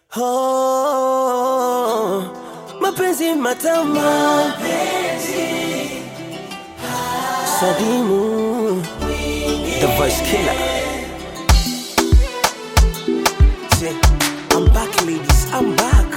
Oh, mapenzi matamu Sadimu The voice killer Say, I'm back ladies, I'm back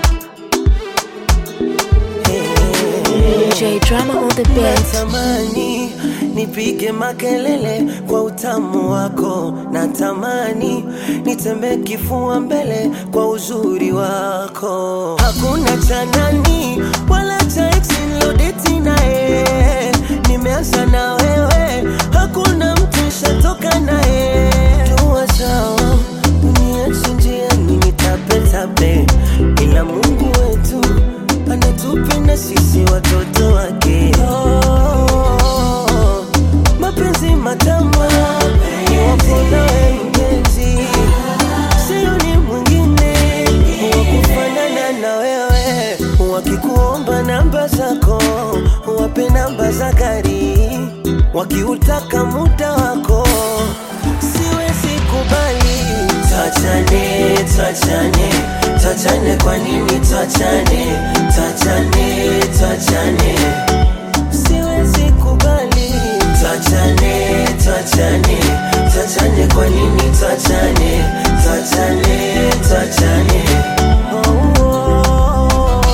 hey. J Drama on the beat. Natamani nipige makelele kwa utamu wako, natamani nitembe kifua mbele kwa uzuri wako. Hakuna cha nani wala cha ex nilodeti naye, nimeanza na wewe, hakuna mtu nishatoka naye. Tuwa sawa, uniache njiani nitapetape, ila Mungu wetu anatupenda sisi watoto wake. Oh, mapenzi matamu iwapo nawe mpenzi, sio ni mwingine wa kufanana na wewe. Wakikuomba namba zako, wape namba za gari, wakiutaka muda wako, siwezi kubali. Tuachane, tuachane, tuachane, kwa nini tuachane? Tuachane, tuachane, siwezi kubali. Tuachane, tuachane, tuachane, kwa nini tuachane? Tuachane, tuachane. Oh, oh, oh.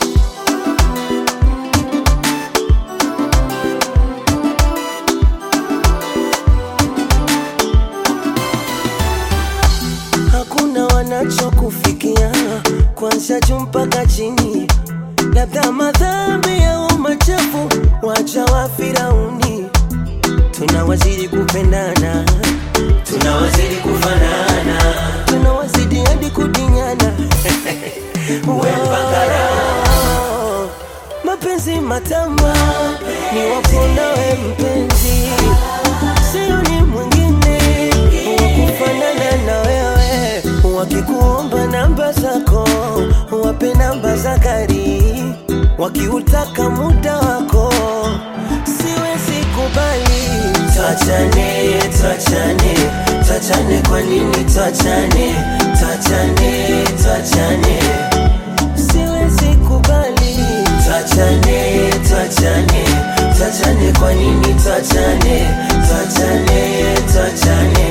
hakuna wanachokufikia kwanza juu mpaka chini, labda madhambi au machafu wacha wa Firauni. Tunawazidi kupendana, tunawazidi kufanana, tunawazidi hadi kudinyana wepangara mapenzi matamu ni wapo nawe mpenzi, sio ni mwingine wa kufanana na wewe. Wakikuomba namba zako, wape namba za gari, wakiutaka muda wako, siwezi kubali. Tuachane, tuachane, tuachane, kwa nini tuachane? Tuachane, tuachane siwezi kubali. Tuachane, tuachane, tuachane, kwa nini tuachane? Tuachane, tuachane.